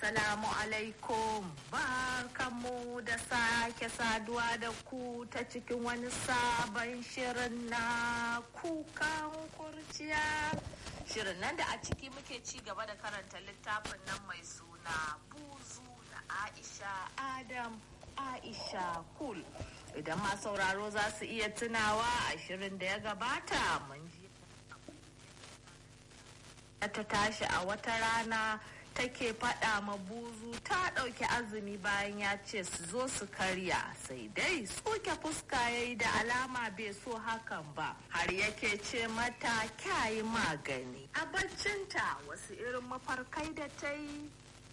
Assalamu alaikum barkanmu da sake saduwa da ku ta cikin wani sabon shirin na kukan kurciya. Shirin nan da a ciki muke ci gaba da karanta littafin nan mai suna buzu na Aisha Adam Aisha Kul. Idan ma sauraro za su iya tunawa a shirin da ya gabata mun ji ta tashi a wata rana take faɗa ma buzu ta ɗauki azumi bayan ya ce su zo su karya sai dai tsoke fuska ya yi da alama bai so hakan ba har yake ce mata kyayi magani a baccinta wasu irin mafarkai da ta yi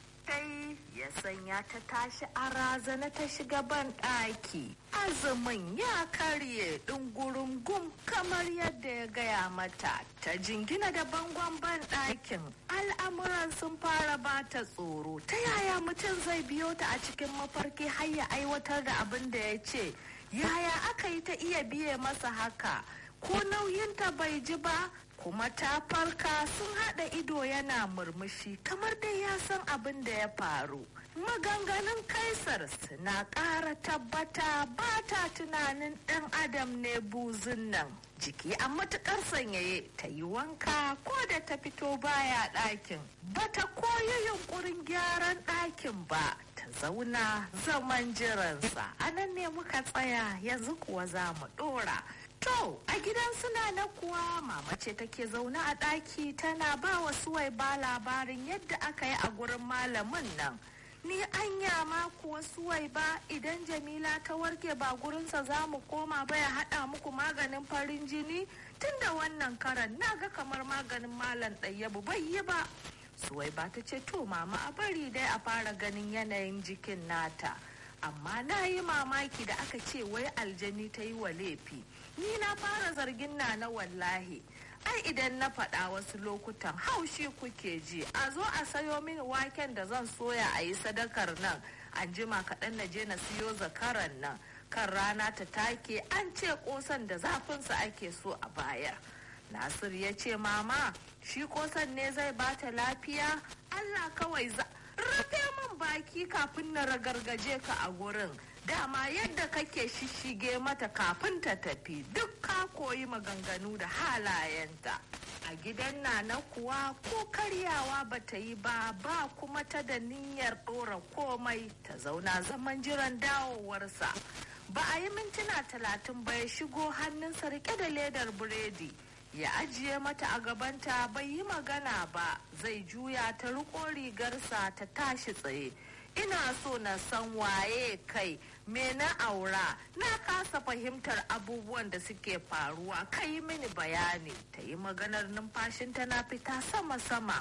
tai ya sanya ta tashi a razana ta shiga ban ɗaki azumin ya karye ɗungurin gum kamar yadda ya gaya mata ta jingina da bangon ban ɗakin al'amuran sun fara bata tsoro ta yaya mutum zai biyo ta a cikin mafarki har ya aiwatar da abin da ya ce yaya aka yi ta iya biye masa haka ko nauyinta bai ji ba kuma ta farka sun haɗa ido yana murmushi kamar dai ya san abin da ya faru maganganun kaisar suna ƙara tabbata ba ta tunanin ɗan adam ne buzun nan jiki a matuƙar sanyaye ta yi wanka ko da ta fito baya ɗakin ba ta koyi yunkurin gyaran ɗakin ba ta zauna zaman jiransa anan ne muka tsaya yanzu kuwa za mu ɗora To, a gidan suna na kuwa mama ce take zaune a ɗaki tana ba wa suwai ba labarin yadda aka yi a gurin malamin nan. Ni anya ma kuwa suwai ba idan Jamila ta warke ba gurinsa za mu koma ba ya haɗa muku maganin farin jini tunda wannan karan na ga kamar maganin malam ɗayyabu bai yi ba. Suwai ba ta ce to mama a bari dai a fara ganin yanayin jikin nata. Amma na yi mamaki da aka ce wai aljani ta yi wa laifi. ni na fara zargin na na wallahi ai idan na faɗa wasu lokutan haushi kuke ji a zo a sayo mini waken da zan soya a yi sadakar nan an jima kaɗan na je na siyo zakaran nan kan rana ta take an ce ƙosan da zafinsa ake so a bayar nasir ya ce mama shi ƙosan ne zai bata lafiya allah kawai za rufe min baki kafin na ragargaje ka a gurin dama yadda kake shishige mata kafin ta tafi duk ka koyi maganganu da halayenta a gidan nana kuwa ko karyawa ba ta yi ba ba kuma ta da niyyar ɗora komai ta zauna zaman jiran dawowarsa ba a yi mintuna talatin ba ya shigo hannunsa rike da ledar biredi ya ajiye mata a gabanta bai yi magana ba zai juya ta riko rigarsa ta tashi tsaye ina so na san waye kai me na aura na kasa fahimtar abubuwan da suke faruwa kai mini bayani ta yi maganar numfashinta na fita sama-sama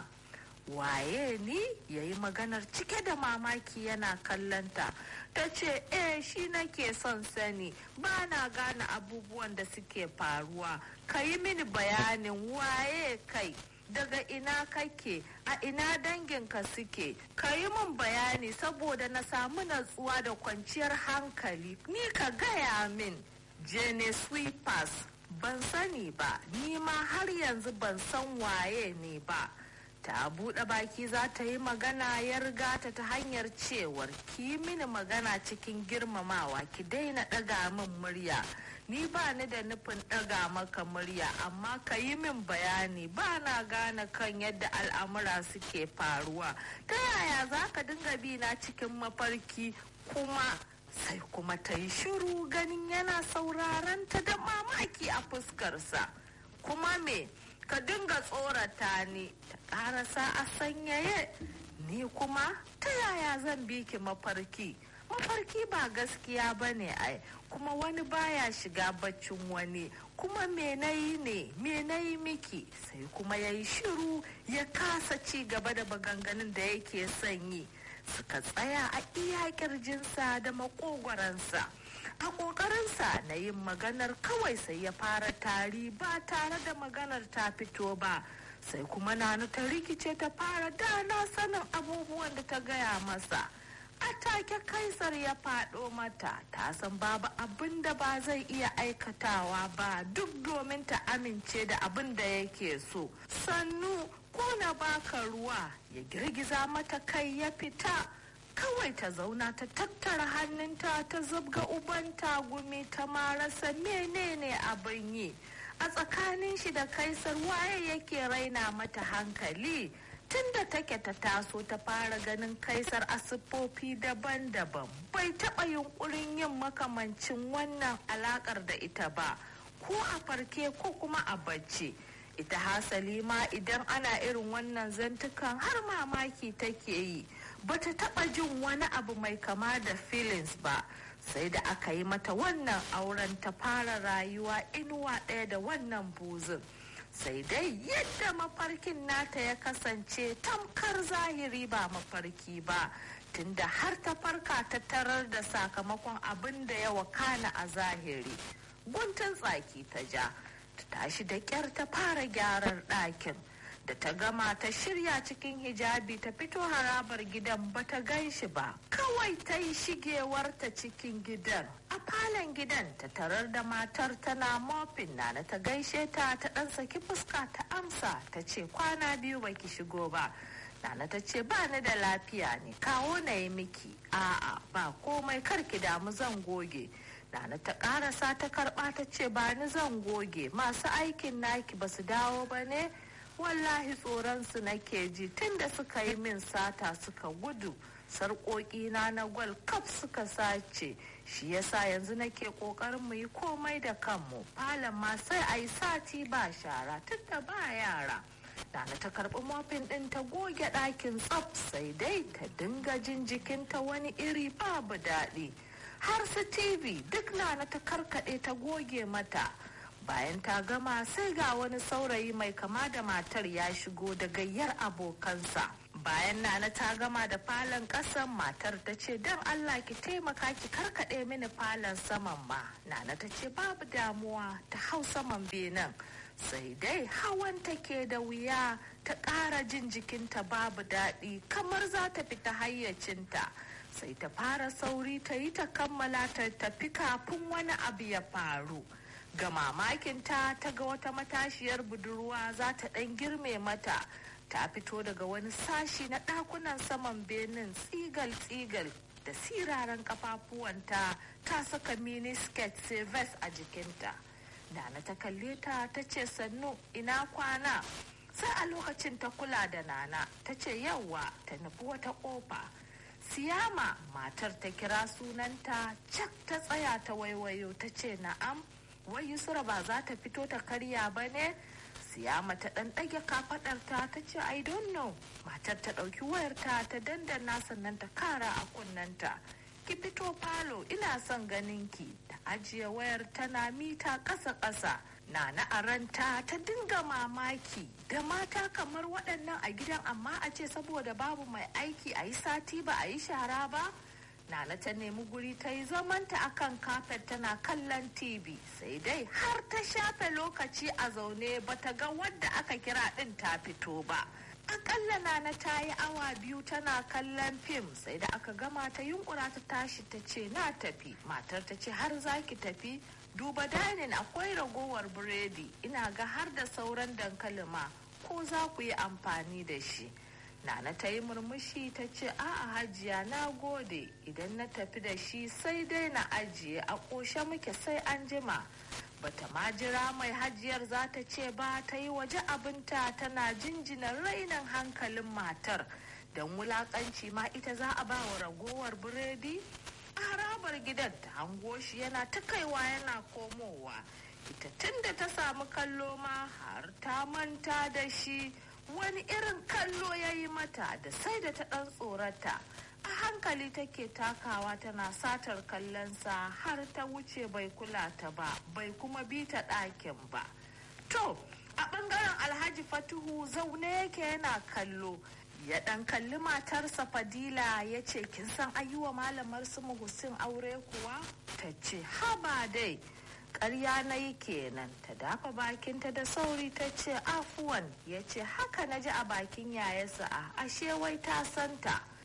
waye ni ya yi maganar cike da mamaki yana kallanta ta ce eh shi nake son sani ba na gane abubuwan da suke faruwa ka yi mini bayanin waye kai daga ina kake a ina danginka suke ka yi min bayani saboda na samu natsuwa da kwanciyar hankali ni ka gaya min jene sweepers ban sani ba ni ma har yanzu ban san waye ne ba ta buɗe baki za ta yi magana ya riga ta ta hanyar cewar ki mini magana cikin girmamawa ki daina ɗaga min murya ni ba ni da nufin ɗaga maka murya amma ka yi min bayani ba na gane kan yadda al'amura suke faruwa ta yaya za ka dinga bi na cikin mafarki kuma sai kuma ta yi shiru ganin yana sauraron ta da mamaki a fuskarsa kuma me ka dinga tsorata ni ta ƙarasa a sanyaye ni kuma ta yaya zan bi ki mafarki mafarki ba gaskiya ba ne ai kuma wani baya shiga baccin wani kuma me nayi ne me nayi miki sai kuma ya yi shiru ya kasa ci gaba da maganganun da yake son yi suka tsaya a iya kirjinsa da makogwaransa a ƙoƙarinsa na yin maganar kawai sai ya fara tari ba tare da maganar ta fito ba sai kuma nanu ta rikice ta fara dana sanin abubuwan da ta gaya masa a take kaisar ya faɗo mata ta san babu abin da ba zai iya aikatawa ba duk domin ta amince da abin da yake so sannu ko na baka ruwa ya girgiza mata kai ya fita kawai ta zauna ta tattara hannunta ta zubga uban tagumi ta marasa menene abin yi a tsakanin shi da kaisar waye yake raina mata hankali tunda take ta taso ta fara ganin kaisar a siffofi daban-daban bai taɓa yunkurin yin makamancin wannan alakar da ita ba ko a farke ko kuma a bacci ita hasali ma idan ana irin wannan zantukan har mamaki take yi bata taɓa jin wani abu mai kama da feelings ba sai da aka yi mata wannan auren ta fara rayuwa inuwa ɗaya da wannan buzin sai dai yadda mafarkin nata ya kasance tamkar zahiri ba mafarki ba tunda har ta farka ta tarar da sakamakon abin da ya wakana a zahiri guntun tsaki ta ja ta tashi da kyar ta fara gyaran ɗakin da ta gama ta shirya cikin hijabi ta fito harabar gidan ba ta gan shi ba kawai ta yi shigewarta cikin gidan a falon gidan ta tarar da matar tana mofin na ta gaishe ta ta dan saki fuska ta amsa ta ce kwana biyu baki shigo ba Nana ta ce ba ni da lafiya ne kawo na yi miki a'a ba komai karki damu zan goge Nana ta karasa ta karba ta ce ba ni zan goge masu aikin naki ba su dawo ba ne wallahi tsoronsu nake ji tunda suka yi min sata suka gudu sarƙoƙi na na gwal kaf suka sace shi yasa yanzu nake ƙoƙarin mu yi komai da kanmu falon ma sai a yi sati ba shara tunda ba yara Nana ta karɓi mofin ɗin ta goge ɗakin tsaf sai dai ta dinga jin jikinta wani iri babu daɗi har su tv duk Nana ta karkaɗe ta goge mata bayan ta gama sai ga wani saurayi mai kama da matar ya shigo da gayyar abokansa bayan nana ta gama da falon kasan matar ta ce don allah ki taimaka ki karkaɗe mini falon saman ma nana ta ce babu damuwa ta hau saman benin sai dai hawan take da wuya ta ƙara jin jikinta babu daɗi kamar za ta fita hayyacinta sai ta fara sauri ta yi ta kammala ta tafi kafin wani abu ya faru ga mamakinta ta ga wata matashiyar budurwa za ta ɗan girme mata ta fito daga wani sashi na ɗakunan saman benin tsigal-tsigal da siraran kafafuwanta ta saka mini skirt sai vest a jikinta nana ta kalle ta ta ce sannu ina kwana sai a lokacin ta kula da nana ta ce yauwa ta nufi wata ƙofa siyama matar ta kira sunanta cak ta tsaya ta waiwayo ta ce na'am wai yusra ba za ta fito ta karya ba ne siyama ta ɗan ɗage kafaɗarta ta ce i don't know matar ta ɗauki wayarta ta dandana sannan ta kara a kunnanta ki fito falo ina son ganin ki ta ajiye wayar tana mita ƙasa ƙasa na na aranta ta dinga mamaki da mata kamar waɗannan a gidan amma a ce saboda babu mai aiki a yi sati ba a yi shara ba Nana ta nemi guri ta yi zamanta akan kafet tana kallon TV sai dai har ta shafe lokaci a zaune bata ga wadda aka kira ɗin ta fito ba. Akalla Nana ta yi awa biyu tana kallon fim sai da aka gama ta yunkura ta tashi ta ce na tafi matar ta ce har zaki tafi duba dainin akwai ragowar biredi ina ga har da sauran dankalin ma ko za ku yi amfani da shi. Nana ta yi murmushi ta ce a'a hajiya na gode idan na tafi da shi sai dai na ajiye a ƙoshe muke sai an jima. Bata ma jira mai hajiyar za ta ce ba ta yi waje abinta tana jinjina rainin hankalin matar don wulakanci ma ita za a ba wa ragowar biredi. A harabar gidan ta hango shi yana ta kaiwa yana komowa. Ita tun da ta samu kallo ma har ta manta da shi. wani irin kallo ya yi mata da sai da ta ɗan tsorata a hankali take takawa tana satar kallonsa har ta wuce bai kula ta ba bai kuma bi ta ɗakin ba to a ɓangaren alhaji fatuhu zaune yake yana kallo ya ɗan kalli matarsa fadila ya ce kin san ayyuwa malamar su muhusin aure kuwa ta ce haba dai ƙarya na yi kenan ta dafa bakinta da sauri ta ce afuwan ya ce haka na ji a bakin yayasa a ashe wai ta santa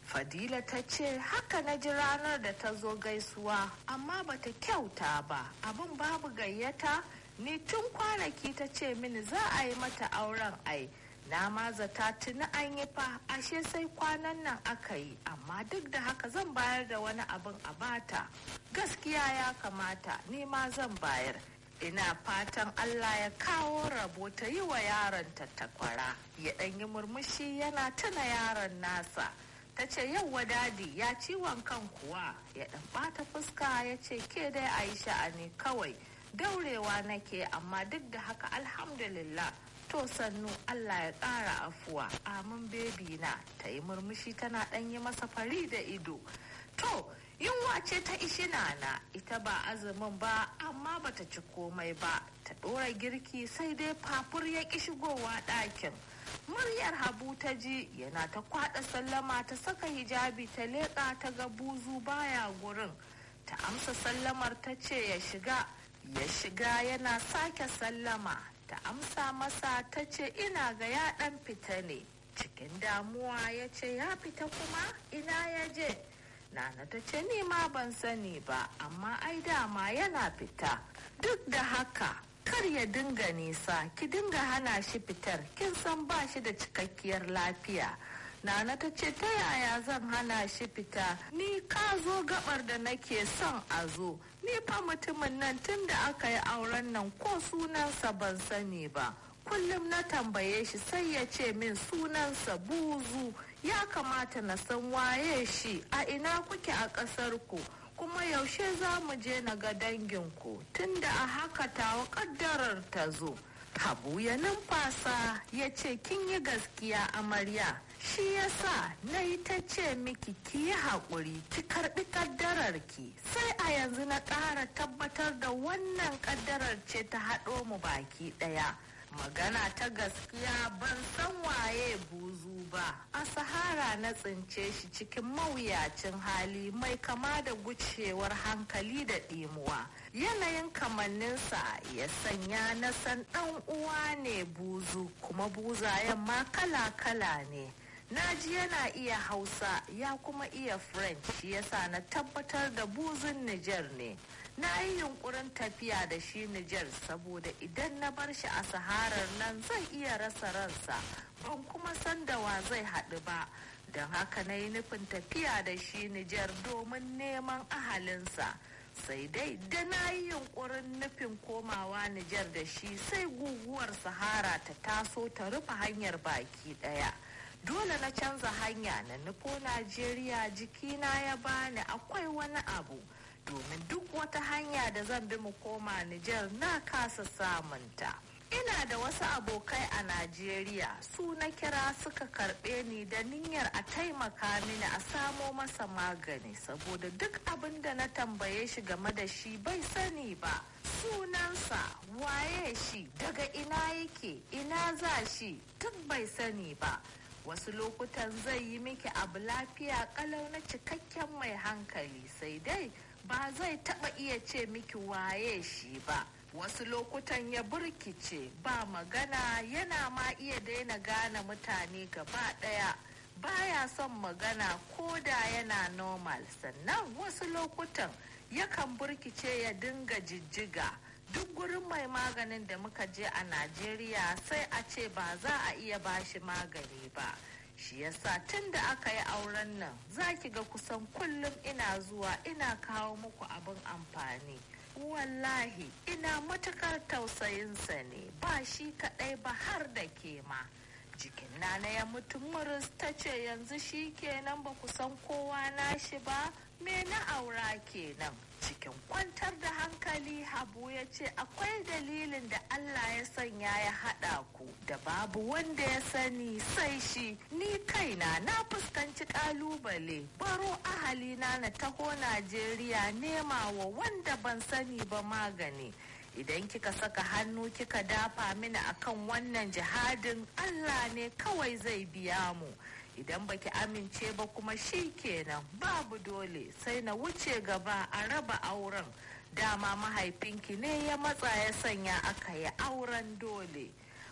fadila ta ce haka na ji ranar da ta zo gaisuwa amma bata kyauta ba abin babu gayyata ni tun kwanaki ta ce mini za a yi mata auren ai na ma zata tuni an yi fa ashe sai kwanan nan aka yi amma duk da haka zan bayar da wani abin a bata gaskiya ya kamata ni ma zan bayar ina fatan Allah ya kawo rabo ta yi wa yaron ta takwara ya ɗan yi murmushi yana tuna yaron nasa ta ce yauwa dadi ya ciwon kan kuwa ya ɗan ɓata fuska ya ce ke dai a yi sha'ani kawai daurewa nake amma duk da haka alhamdulillah to sannu Allah ya ƙara afuwa amin bebi na ta yi murmushi tana ɗan yi masa fari da ido to yunwa ce ta ishi nana ita ba azumin ba amma bata ci komai ba ta ɗora girki sai dai fafur ya ƙi shigowa ɗakin muryar habu ta ji yana ta kwaɗa sallama ta saka hijabi ta leƙa ta ga buzu baya gurin ta amsa sallamar ta ce ya shiga ya shiga yana sake sallama ta amsa masa ta ce ina ga ya ɗan fita ne cikin damuwa ya ce ya fita kuma ina ya je Nana ta ce ni ma ban sani ba amma ai dama yana fita duk da haka kar ya dinga nisa ki dinga hana shi fitar kin san ba shi da cikakkiyar lafiya Nana ta ce ta yaya zan hana shi fita ni ka zo gabar da nake son a zo ni fa mutumin nan tun da aka yi auren nan ko sunansa ban sani ba kullum na tambaye shi sai ya ce min sunansa buzu ya kamata na san waye shi a ina kuke a ƙasar ku kuma yaushe za mu je na ga danginku tunda a haka tawa ƙaddarar ta zo habu ya numfasa ya ce kin yi gaskiya amarya shi yasa na yi ta ce miki ki yi haƙuri ki karɓi ƙaddarar ki sai a yanzu na ƙara tabbatar da wannan ƙaddarar ce ta haɗo mu baki ɗaya magana ta gaskiya ban san waye buzu ba a sahara na tsince shi cikin mawuyacin hali mai kama da gucewar hankali da ɗimuwa yanayin kamanninsa ya sanya na san ɗan uwa ne buzu kuma buzayen ma kala-kala ne naji yana iya hausa ya kuma iya french shi yasa na tabbatar da buzun niger ne na yi yunkurin tafiya da shi Nijar saboda idan na bar shi a saharar nan zai iya rasa ransa ban kuma san da wa zai haɗu ba don haka na yi nufin tafiya da shi Nijar domin neman ahalinsa sai dai da na yi yunkurin nufin komawa Nijar da shi sai guguwar sahara ta taso ta rufe hanyar baki ɗaya. dole na canza hanya na nufo Najeriya jikina ya bani akwai wani abu domin duk wata hanya da zan bi mu koma Nijar na kasa samunta. Ina da wasu abokai a Najeriya su na kira suka karɓe ni da niyyar a taimaka mini a samo masa magani saboda duk abin da na tambaye shi game da shi bai sani ba. Sunansa waye shi daga ina yake ina za shi duk bai sani ba. wasu lokutan zai yi miki abu lafiya kalau na cikakken mai hankali sai dai ba zai taba iya ce miki waye shi ba wasu lokutan ya burkice ba magana yana ma iya daina gane mutane gaba daya baya son magana ko da yana normal sannan wasu lokutan yakan burkice ya dinga jijjiga duk gurin mai maganin da muka je a najeriya sai a ce ba za a iya bashi magani ba shi yasa tun da aka yi auren nan za ki ga kusan kullum ina zuwa ina kawo muku abin amfani wallahi ina matukar tausayinsa ne ba shi kadai ba har da ke ma jikin nana ya mutu muris ta ce yanzu shi kenan ba ku san kowa nashi ba me na aura kenan cikin kwantar da hankali habu ya ce akwai dalilin da Allah ya sanya ya haɗa ku da babu wanda ya sani sai shi ni kaina na fuskanci ƙalubale baro ahalina na taho Najeriya nema wa wanda ban sani ba magani idan kika saka hannu kika dafa mini akan wannan jihadin Allah ne kawai zai biya mu idan baki amince ba kuma shi kenan babu dole sai na wuce gaba a raba auren dama mahaifinki ne ya matsa ya sanya aka yi auren dole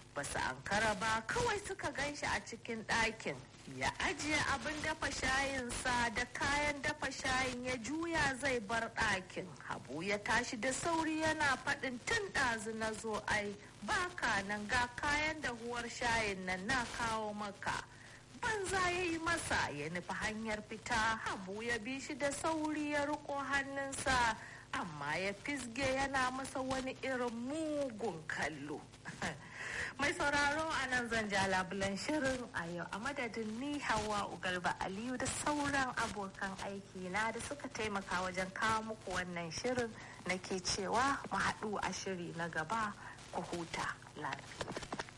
basu ankara ba kawai suka gan shi a cikin ɗakin ya ajiye abin dafa shayinsa da kayan dafa shayin ya juya zai bar ɗakin habu ya tashi da sauri yana faɗin tun ɗazu na zo ai baka nan ga kayan dahuwar shayin nan na kawo maka banza ya yi masa ya nufi hanyar fita habu ya bi shi da sauri ya riko hannunsa amma ya fisge yana masa wani irin mugun kallo mai sauraro a nan zan ja labulan shirin a yau a madadin ni hawa ugalba aliyu da sauran abokan aiki na da suka taimaka wajen kawo muku wannan shirin nake cewa mu haɗu a shiri na gaba ku huta lafiya